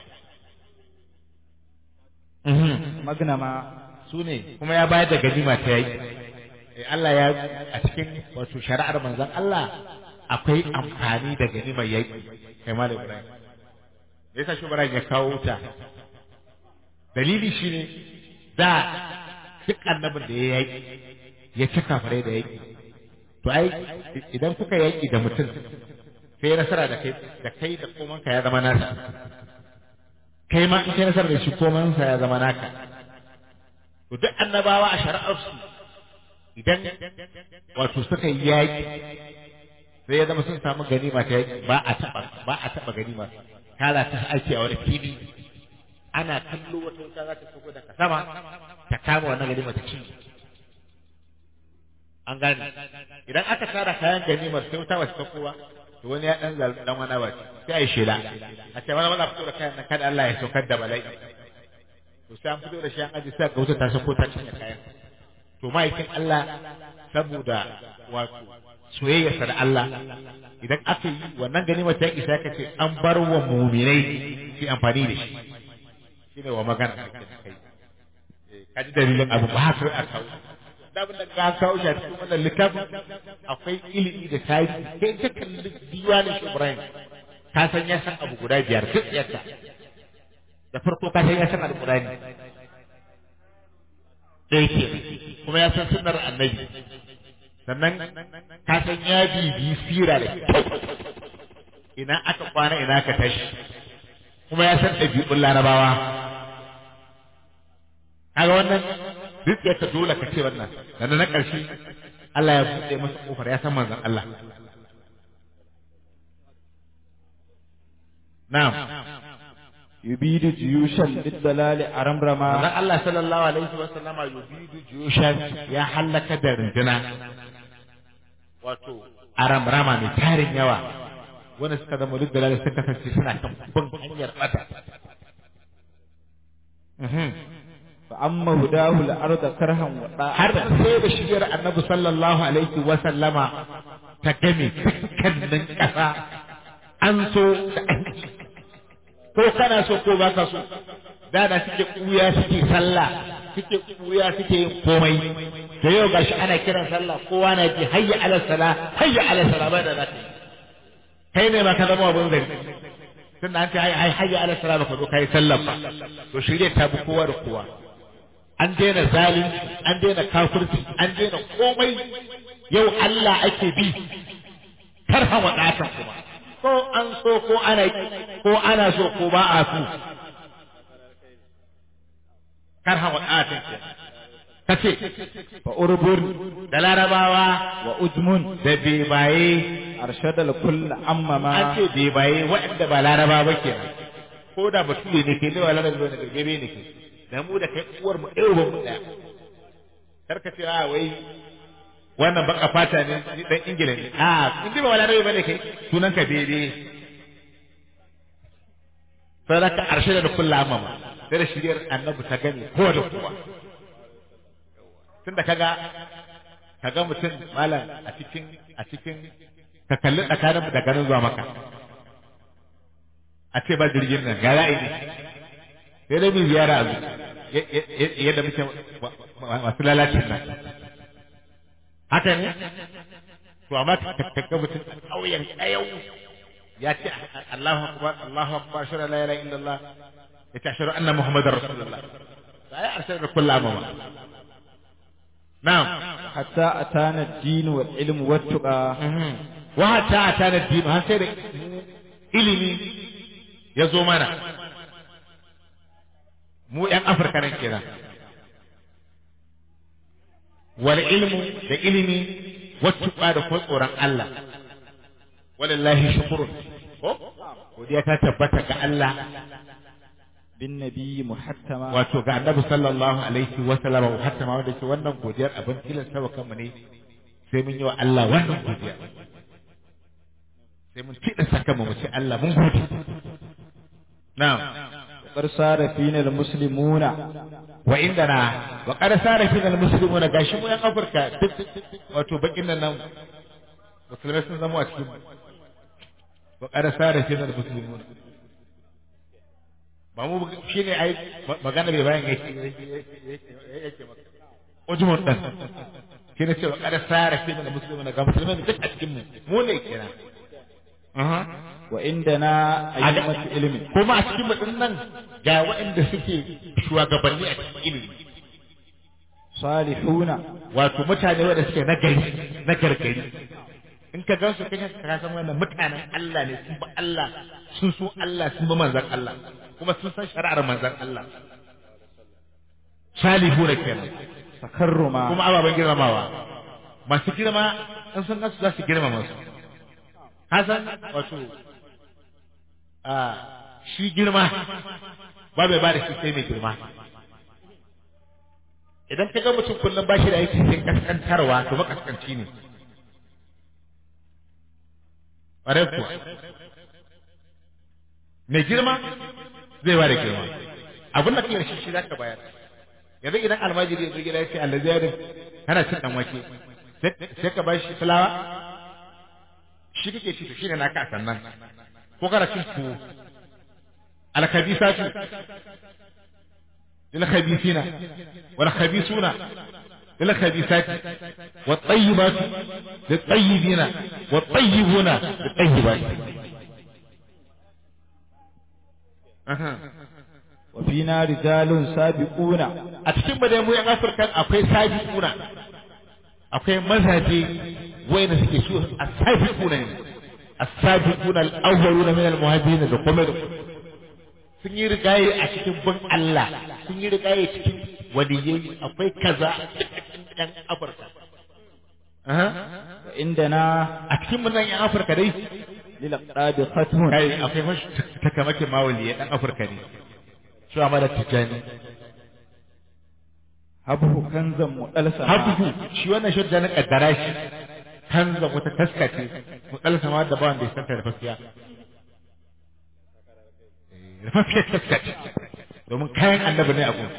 maghnama su ne kuma ya bayar da ganima ta yi Allah ya a cikin wato shari'ar manzon Allah akwai amfani da ganimar yaƙi kai ma da Ibrahim me yasa shi Ibrahim ya kawo ta dalili shine da duk annabin da ya yaƙi ya ci kafirai da yaƙi to ai idan kuka yaƙi da mutum sai nasara da kai da kai da komanka ya zama nasa kai ma in kai nasara da shi komansa ya zama naka to duk annabawa a shari'arsu idan wato suka yi yaƙi sai ya zama sun samu ganima ta yaƙi ba a taɓa ba a taɓa ganima kala ta aiki a wani fili ana kallo wata wuta za ta sauko daga sama ta kama wannan ganima ta cinye an gane idan aka tara kayan ganimar sai wuta ba ta sauko ba to wani ya dan zal dan wani ba sai a yi shela a ce wani maza fito da kayan nan kada Allah ya saukar da bala'i to sai an fito da shi an aji sai ga wuta ta sauko ta cinye kayan to ma'aikin Allah saboda wato soyayyarsa da Allah idan aka yi wannan ganimar ta isa ka ce an bar wa muminai su amfani da shi shine wa magana kai ka ji dalilin abu ba haka a kawo da abin da ka kawo shi a cikin wannan littafin akwai ilimi da tarihi kai ta kalli diwanin shi Ibrahim ka san ya san abu guda biyar duk yadda da farko ka san ya san alƙur'ani ɗaya ke kuma ya san sunnar annabi sannan ka san ya bibi sira da kyau ina aka kwana ina aka tashi kuma ya san ɗabi'un larabawa kaga wannan duk ya dole ka ce wannan sannan na ƙarshe Allah ya buɗe masa ƙofar ya san manzon Allah na'am yubidu jiyushan lidalali aramrama manzon Allah sallallahu alaihi wa sallama yubidu juyushan ya halaka da runduna wato aramrama mai tarin yawa wanda suka zama duk da suka kasance suna kan bin hanyar bata fa amma hudahu al-arda karhan wa har da'atan sai da shigar annabi sallallahu alaihi wa sallama ta game dukkanin ƙasa an so da an ki. ko kana so ko baka so da da suke kuya suke sallah suke kuya suke yin komai da yau gashi ana kiran sallah kowa na ji hayya ala sala hayya ala sala ba da zaka yi kai ne ba ka zama abun gari tun da an ce hayya hayya ala sala ba ka zo kai sallah ba to shirye ta bi kowa da kowa an daina zalunci an daina kafirci an daina komai yau Allah ake bi karhan wadatan kuma ko an so ko ana ko ana so ko ba a so karhan wadatan kace fa urbun da larabawa wa ujmun da bebaye arshada al-kull amma ma an ce bebaye waɗanda ba laraba ba kenan ko da bature ne ke da ba laraba ne da bebe ne ke da mu da kai uwar mu ɗaya uban mu ɗaya kar ka ce a wai wannan baka fata ne ni dan ingila ne a in ji ba wala rabe bane kai sunan ka bebe sadaka arshada da kullu amma sai da shiriyar annabi ta gani ko da kowa tunda kaga kaga mutum malam a cikin a cikin ka kalli tsakanin mu da ganin zuwa maka a ce ba jirgin nan ga ra'ayi ne sai dai mu ziyara a zuwa yadda muke masu lalacin nan haka ne to amma ka ga mutum a ƙauyen ƙayau ya ce Allahu akbar Allahu akbar shara la ilaha illallah ya ce ashhadu anna muhammadar rasulullah sai arshada da kullu amama na'am hatta atana ad-din wal ilm wat tuqa wa hatta atana din har sai da ilimi ya zo mana mu ‘yan Afirka nan kenan. Wal ilmu da ilimi wacce da kuma tsoron Allah. Walillahi shukurun. Ko? Godiya ta tabbata ga Allah bin nabi muhattama wato ga annabi sallallahu alaihi wa sallam muhattama wanda ke wannan godiyar abin tilasta wa kanmu ne sai mun yi wa Allah wannan godiya sai mun kiɗa saka mu ce Allah mun gode na'am وقد صار فينا المسلمون wa inda na wa qad sara fi al muslimuna gashi mu yan Afirka duk wato bakin nan nan musulmai sun zama a cikin mu wa qad sara fi al muslimuna ba mu shine ai magana bai bayan yake yake maka ujmun dan shine cewa qad sara fi al muslimuna ga musulmai duk a cikin mu mu ne kenan aha وعندنا أئمة علم kuma a cikin mutum nan ga waɗanda suke shugabanni a cikin ilimi صالحون wato mutane wanda suke nagari na gargari in ka gansu kai ka san wannan mutanen Allah ne sun ba Allah sun so Allah sun ba manzon Allah kuma sun san shari'ar manzon Allah salihuna kenan تكرما kuma ababen girmamawa masu girma in sun gansu za su girmama su hasan wato a shi girma ba bai ba da shi sai mai girma idan ka ga mutum kullum ba shi da aiki sai kaskantarwa to makaskanci ne ƙwarai kuwa mai girma zai ba da girma abin da kiyar shi shi za ka bayar yanzu idan almajiri ya zo gida ya ce Allah ziyarin kana cin dan wake sai ka ba shi fulawa shi kake ci to shine naka a sannan ko kana cin tuwo alkhabisatu lil khabisina wal khabisuna lil khabisati wat tayyibatu lit tayyibina wat tayyibuna lit tayyibati aha وفينا رجال سابقون a cikin mu dai mu yan Afirka akwai sabiquna akwai mazaje wayanda suke su as-sabiquna ne as-sabiquna al-awwaluna min al-muhajirin da kuma da sun yi rigaye a cikin bin Allah sun yi rigaye cikin waliyai akwai kaza yan Afirka aha وعندنا a cikin mun nan yan Afirka dai للأقراب ختم kai akwai mashi takamake mawaliyai dan Afirka ne su amala tijani habhu kanzan muɗalsa habuhu shi wannan shadda na kaddara shi kanza wata taska ce mutsal sama da bawan da ya santa da fafiya rafafiyar taska ce domin kayan annabi ne a gun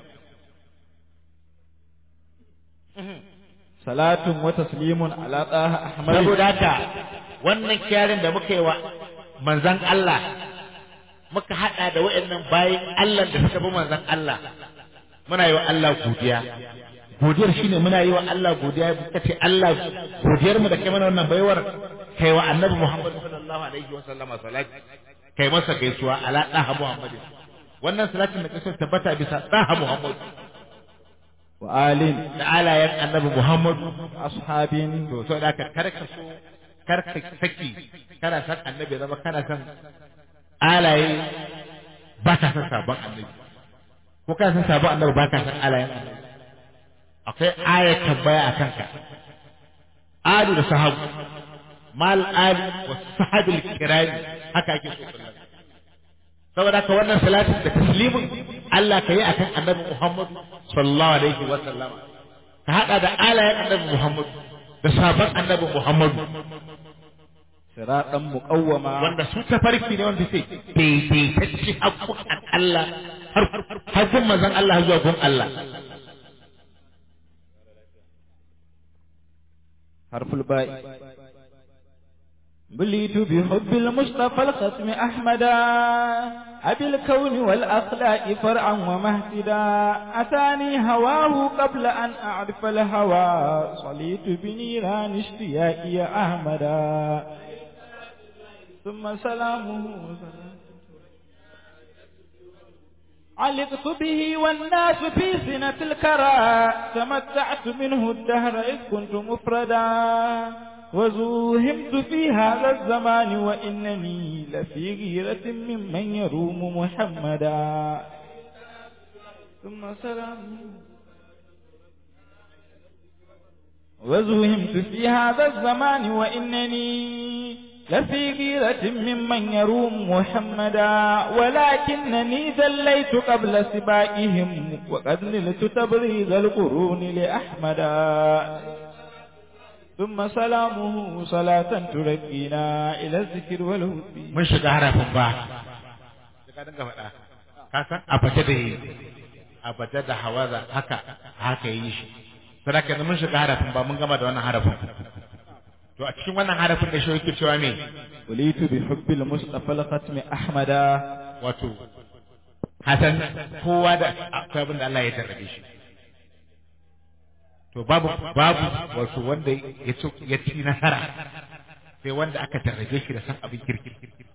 salatun wa taslimun ala taha ahmad saboda haka wannan kyarin da muka yi wa manzan Allah muka hada da waɗannan bayan Allah da suka bi manzan Allah muna yi wa Allah godiya godiyar shine muna yi wa Allah godiya muka ce Allah godiyar mu da kai mana wannan baiwar kai wa annabi Muhammad sallallahu alaihi wa sallama salati kai masa gaisuwa ala daha Muhammad wannan salatin da kace tabbata bisa daha Muhammad wa alin da alayan annabi Muhammad ashabin to so da ka karka so karka saki kana san annabi zama kana san alaye ba ka san sabon annabi ko ka san sabon annabi ba ka san alayen annabi akwai ayat tambaya a kanka adu da sahabu mal ali wa sahabil kirani haka ake so kullum saboda haka wannan salatin da taslimin Allah ka yi akan annabi Muhammad sallallahu alaihi wa sallama ka hada da alayen annabi Muhammad da sabon annabi Muhammad siratan muqawwama wanda su tafarki ne wanda sai daidaitacce haƙƙoƙan Allah har har gun manzon Allah zuwa gun Allah حرف الباء بليت بحب المصطفى الختم أحمدا أبي الكون والأخلاق فرعا ومهتدا أتاني هواه قبل أن أعرف الهوى صليت بنيران اشتياقي أحمدا ثم سلامه علقت به والناس في سنة الكرى تمتعت منه الدهر إذ كنت مفردا وزوهمت في هذا الزمان وإنني لفي غيرة ممن يروم محمدا ثم سلام وزوهمت في هذا الزمان وإنني لفي غيرة ممن يروم محمدا ولكنني ذليت قبل سبائهم وقد نلت تبريز القرون لأحمدا ثم سلامه صلاة ترقينا إلى الذكر والهدي mun shiga harafin ba ka dinga faɗa ka san abace da yi abace da hawaza haka haka yi shi sadaka mun shiga harafin ba mun gama da wannan harafin to a cikin wannan harafin da shi yake cewa me وليت بحب المصطفى الختم أحمدا wato hasan kowa da akwai abin da Allah ya tarrabe shi to babu babu wato wanda ya ci ya ci nasara sai wanda aka tarrabe shi da san abin kirki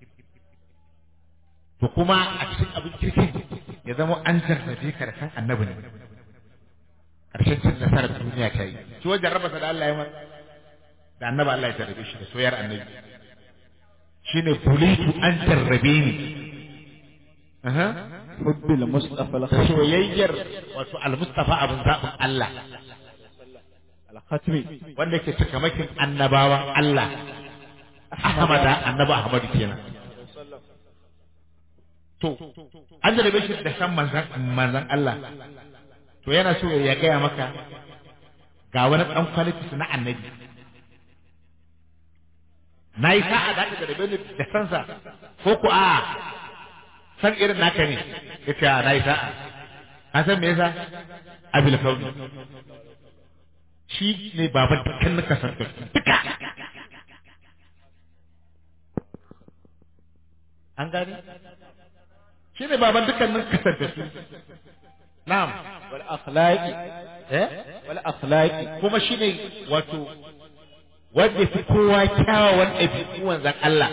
to kuma a cikin abin kirki ya zama an jarrabe ka da san annabi ne karshen cin nasarar duniya ta yi shi wajen raba da Allah ya ma da annabi Allah ya jarrabe shi da soyar annabi shine bulitu an jarrabe ni aha حب المصطفى الختم soyayyar wato al-mustafa abin zaɓin Allah الختم wanda yake cikamakin annabawan Allah Ahmada annabi Ahmad kenan to an jarabe shi da san manzan manzan Allah to yana so ya gaya maka ga wani ɗan kwalitis na annabi na yi sa'a da aka jarabe ni da sansa ko ku a san irin naka ne ya ce na yi sa'a an san me yasa abil kauni shi ne baban dukkan na kasar duka an gani shi ne baban dukkanin kasar da su na'am والأخلاق eh والأخلاق kuma shi ne wato wanda fi kowa kyawawan ɗabi'u wanzan Allah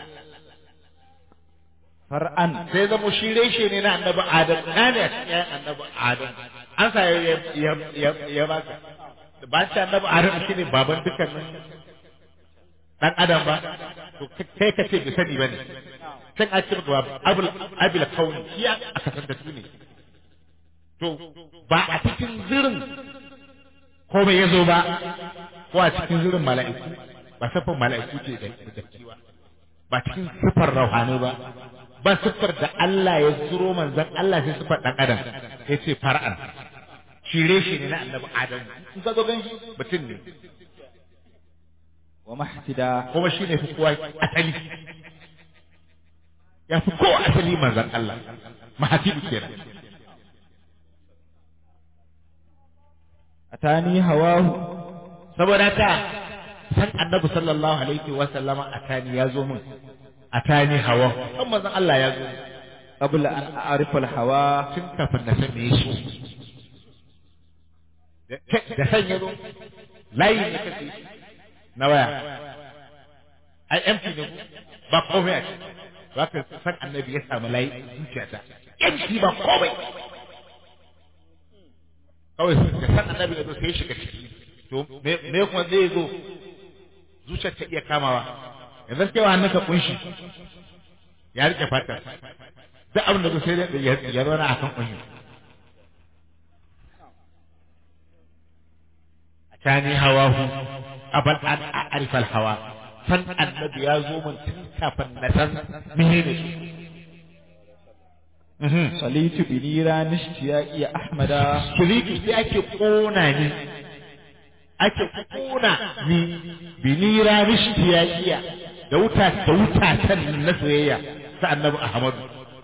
فرعا sai zamo shi reshe ne na annabi Adam na ne a cikin ƴaƴan annabi Adam an sa ya ya ya ya baka ba ta annabi Adam shi ne baban dukkanin dan Adam ba to kai ka ce bai sani bane can a ce maka abul abil kauni shi aka san da su ne to ba a cikin zirin ko bai yazo ba ko a cikin zirin mala'iku ba safan mala'iku ce da da kiwa ba cikin sifar rauhani ba ba siffar da Allah ya zuro manzon Allah sai siffar dan adam ya ce far'an shire shi ne na annabi adam in ka zo gan shi mutum ne ومحتدا kuma shi ne fi kowa asali ya fi kowa asali manzon Allah mahatibu kenan أتاني هواه saboda haka san annabi sallallahu alaihi wa sallama atani ya zo min atani hawa san manzon Allah ya zo min. قبل أن أعرف الهوى tun kafin na san me shi da san ya zo layi ne kake na waya ai empty ne ku ba komai a ciki ba ka san annabi ya samu layi a zuciyata empty ba komai kawai da san annabi ya zo sai ya shiga ciki to me me kuma zai zo zuciyar ta iya kamawa yanzu sai wa hannunka kunshi ya rike fata duk abin da zo sai dai ya ya zauna akan kunshi tani hawahu abal an a'rifa al-hawa san annabi ya zo mun tun kafin na san menene shi Mhm. صليت بنيران اشتياقي أحمدا Shiriki sai ake kona ni ake kona ni binira nishtiyaiya da wuta da wuta tan na soyayya ta annabi Ahmadu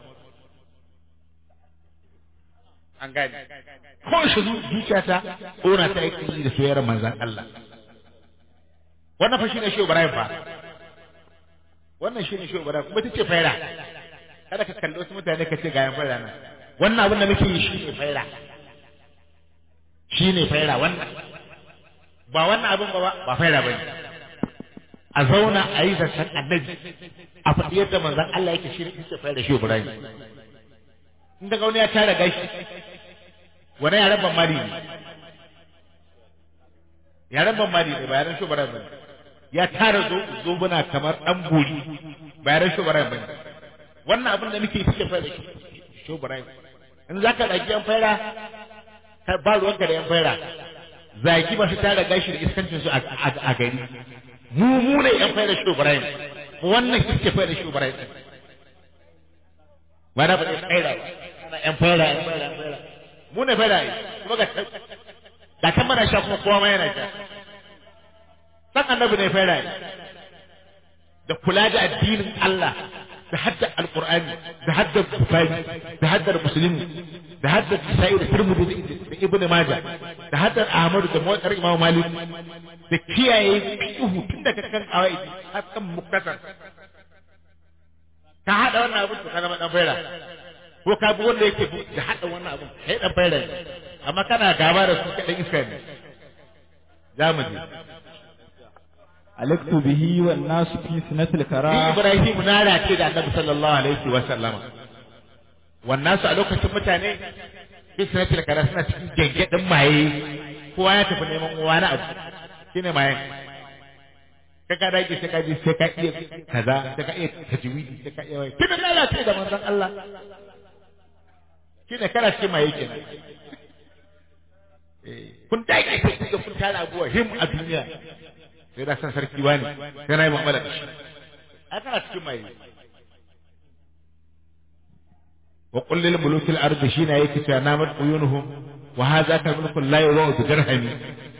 an gane ko shi zuciyata kona ta yake yi da soyayyar manzon Allah wannan fa shine Shehu Ibrahim fa wannan shine Shehu Ibrahim kuma tace faira kada ka kalli wasu mutane ka ce ga yan faira nan wannan abin da muke yi shine faira shine faira wannan ba wannan abin ba ba faira bane a zauna a yi zancen annabi a faɗi yadda manzon Allah yake shi ne yake faira Shehu Ibrahim in daga wani ya tara gashi wani yaren ban mari ne yaren ban mari ne ba yaren Shehu Ibrahim bane ya tara zobuna kamar ɗan buri ba yaren Shehu Ibrahim bane wannan abin da muke yi suke fara shi Shehu Ibrahim in za ka ɗauki yan faira ka ba ruwanka da yan faira zaki ba su tara gashi da iskancin su a gari mu mu ne yan faira Shehu Ibrahim wannan suke faira Shehu Ibrahim ba na ba ɗaya faira ba ana yan faira yan faira yan faira mu ne faira ne kuma ga ga kan mana sha kuma kowa ma yana sha san annabi ne fara da kula da addinin Allah da hadda alqur'ani da hadda bukhari da hadda muslim da hadda sa'id da tirmidhi da ibnu majah da hadda ahmad da muwakkar imam malik da kiyaye fiqhu tun daga kan awai har kan muktasar ka hada wannan abu to kana dan fara ko ka bi wanda yake da hada wannan abu kai dan fara amma kana gaba da su kadan iska ne zamu je alaktu bihi wan nasu fi sinatil kara Ni Ibrahim na race da Annabi sallallahu alaihi wa sallama. Wannan su a lokacin mutane fi sanatil kara suna cikin gengedin maye kowa ya tafi neman wani abu shine maye. Ka ka dage sai ka ji sai ka iya kaza sai ka iya tajwidi sai ka iya wai. Kina lalace da manzon Allah. Kina kana cikin maye kenan. Eh, kun dage sai kuka kun tara abuwa him a duniya. sai da san sarki wani sai na yi mu'amala da shi a kana cikin mai wa qul lil mulukil ardi shina yake cewa namat uyunuhum wa hadha ka mulkul la yuwa bi dirhami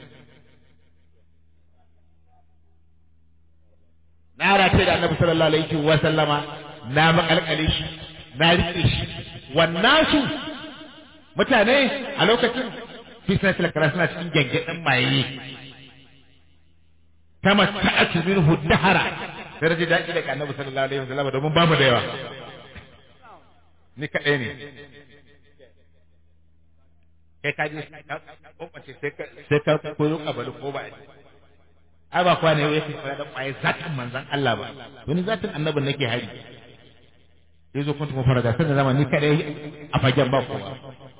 na race da annabi sallallahu alaihi wa sallama na makalkale shi na rike shi wannan su mutane a lokacin fi sanatil kara suna cikin gengeden maye tamatta'atu minhu dahara sai da daɗi daga annabi sallallahu alaihi wasallam domin ba mu da yawa ni kaɗai ne kai ka je kwakwace sai ka sai ka koyo kabalu ko ba ai ba kwana yau yake fara da kwaye zatin manzon Allah ba wani zatin annabin nake hari sai zo kun tumu fara da sanin zama ni kaɗai a fagen ba kowa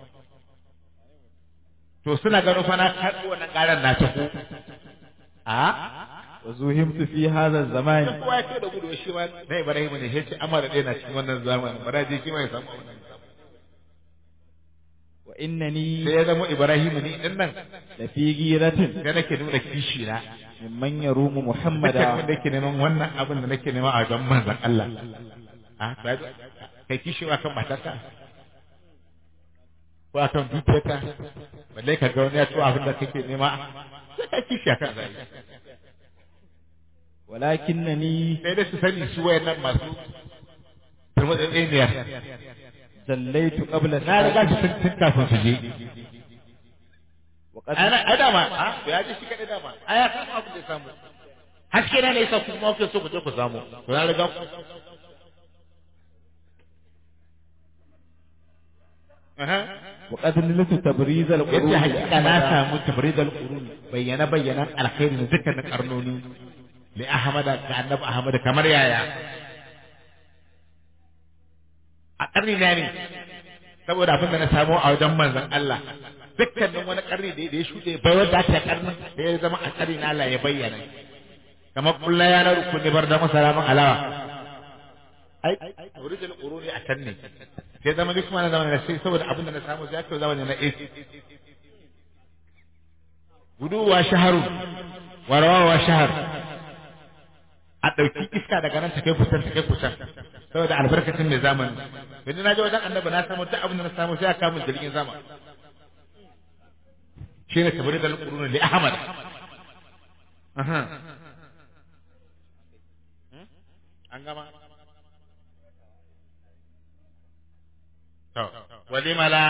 to suna gano fa na karɓo wannan ƙaran na ta ko a wazuhimtu fi hadha zaman duk kowa ya ce da gudu shi ma na Ibrahim ne sai ce amma da ɗaya na cikin wannan zamanin bara je shi ma ya samu wannan wa innani sai ya zama Ibrahim ne din nan la fi giratin sai nake nuna kishi na mimman yarumu dukkan muhammada wanda yake neman wannan abin da nake nema a gaban manzon Allah a kai kishi wa kan matarka ko a kan dukiyarka balle ka ga wani ya tuwa abin da kake nema sai kai kishi a kan zai walakinnani sai dai su sani su wayannan masu turmutsatseniya zallaitu qabla na riga su tun tun kafin su je wa qad ana ai dama a ya ji shi kadai dama a ya samu abin da ya samu haske na ne yasa ku kuma kuke so ku je ku samu to na riga ku Aha. wa qad niltu tabriz al yace hakika na samu tabridal qurun bayyana bayyana alkhairi na dukkanin karnoni li ahmada ga annabi ahmad kamar yaya a karni na ne saboda abin da na samu a wajen manzon Allah dukkanin wani karni da ya shuɗe bai wanda ta karnin da ya zama a karni na Allah ya bayyana kamar kullu ya na rukuni bar da masalaman alawa ai tabridal quruni a can ne sai zama duk mana zama na sai saboda abin da na samu sai aka zama na AC guduwa shaharu warawa shahar a ɗauki iska daga nan ta kai kusan ta kai kusan saboda albarkacin mai zamani yanzu na je wajen annabi na samu duk abin da na samu sai aka kamun jirgin sama shi ne tabari da alƙuruna li ahmad Aha. an gama to walima la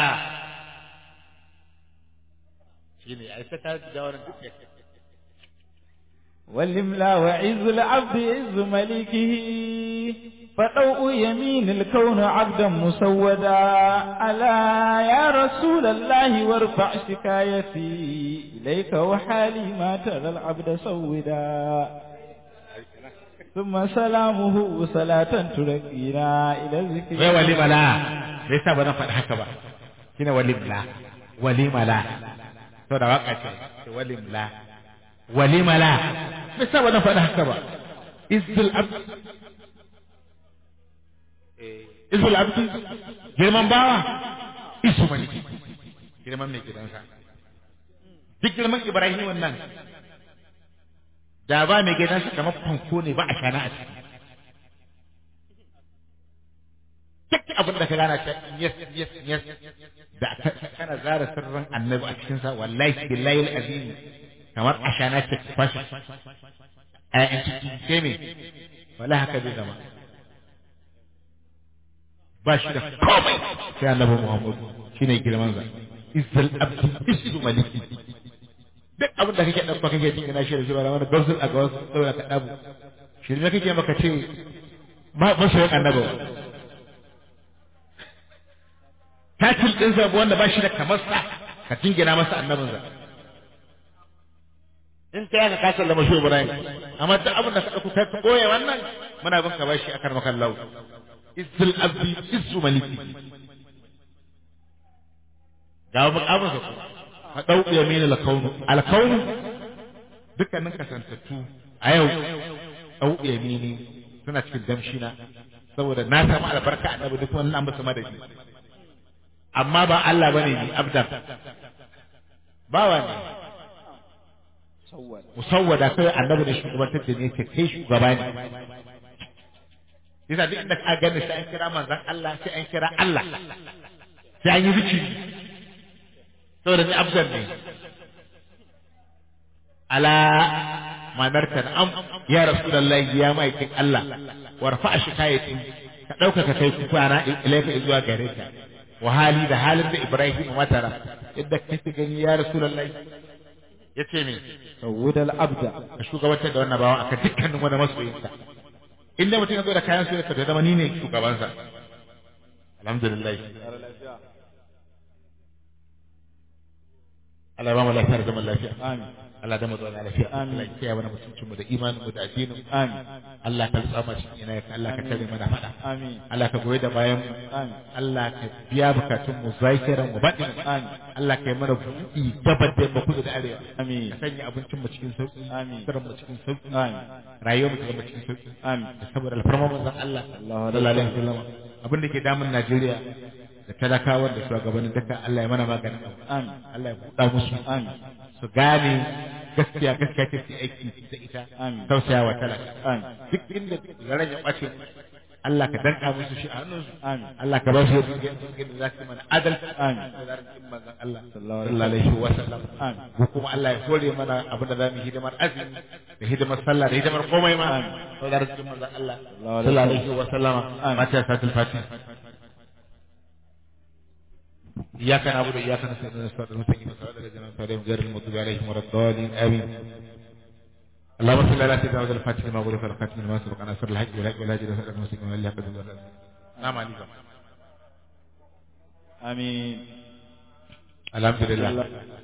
shine ai sai ka ga wannan duk والإملا وعز العبد عز ملكه فضوء يمين الكون عبدا مسودا ألا يا رسول الله وارفع شكايتي إليك وحالي ما ترى العبد سودا ثم سلامه صلاة ترقينا إلى الذكر wai walima la me yasa ba zan faɗi haka ba shine walim la walima la to da waka ce ce walim la walima la me yasa ba zan faɗi haka ba izzul abd izzul abd girman bawa isu maliki girman mai gidansa duk girman ibrahim wannan da ba mai gidansa kamar fanko ne ba a shana a ciki duk abin da ka gana ta yes yes yes da ka- kana zara sirrin annabi a cikin sa wallahi billahi alazim kamar ashana ce kwashi ƴaƴan ciki sai me wala haka zai zama ba shi da komai sai annabi Muhammad shine girman sa izzal abdi isu maliki duk abin da kake dauka kake jin kana shi da shi ba wani gausul a gawas saboda ka dabu shi ne kake maka ce ma masoyin annabi tatil din sa wanda ba shi da kamar sa ka jingina masa annabin sa in ta yaka kasar da mashi Ibrahim amma duk abin da ka dauko kai koye wannan muna bin ka bashi akan makan lau izzul abdi izzu maliki ga mukamin sa ku ka dau yamin al-kaunu al-kaunu dukkanin kasantattu a yau dau yamini suna cikin damshina saboda na samu albarka annabi duk wannan an basu madadi amma ba Allah bane ni abdan bawa ne musawwada kai annabi da shugabantar da ne ke kai shugaba ne yasa duk inda ka gani sai an kira manzon Allah sai an kira Allah sai an yi zikiri saboda ni abdan ne ala manarka am ya rasulullahi ya maikin Allah warfa shikayatin ka dauka ka kai kwana ilaika zuwa gare ka wa hali da halin da Ibrahim matara idda kake gani ya rasulullahi yace me sawudal abda ka shugabantar da wannan bawan aka dukkanin wani masoyinka inda mutum ya zo da kayan soyayya ka zama ni ne shugabansa alhamdulillah Allah ba mu lafiya da zaman lafiya amin Allah da mu zauna lafiya Amin. Allah ya kiyaye mana mutuncin mu da imanin mu da addinin mu amin Allah ka tsama cikin ina ka Allah ka tare mana fada amin Allah ka goyi da bayan mu amin Allah ka biya bukatun mu zakiran mu baɗin amin Allah ka yi mana buɗi gabar da yamma kudu da arewa amin ka sanya abincin mu cikin sauki Amin. sirrin mu cikin sauki amin rayuwar mu ta zama cikin sauki amin da saboda alfarma manzon Allah Allahu sallallahu alaihi wasallam abin da ke damun Najeriya da talakawan da shugabannin duka Allah ya mana maganin abu amin Allah ya buɗa musu amin su gane gaskiya gaskiya ta fi aiki da ita Amin. tausaya wa talaka amin duk inda zaren ya ɓace Allah ka danka musu shi a hannunsu amin Allah ka ba su yadda yadda za su yi mana adalci Amin. da zarar cin manzon Allah Sallallahu sallallahu alaihi wa sallam Amin. ko kuma Allah ya hore mana abin da za mu yi hidimar azumi da hidimar sallah da hidimar komai ma Amin. da zarar cin manzon Allah Sallallahu sallallahu alaihi wa sallama Amin. mata satul fatih إياك نعبد وإياك نستعين اهدنا الصراط المستقيم صراط الذين أنعمت عليهم غير المغضوب عليهم ولا الضالين آمين اللهم صل على سيدنا محمد الفاتح لما غلق الخاتم لما سبق ناصر الحج والحج والهدي إلى صراط المستقيم وإلا قد نعم عليكم amin الحمد لله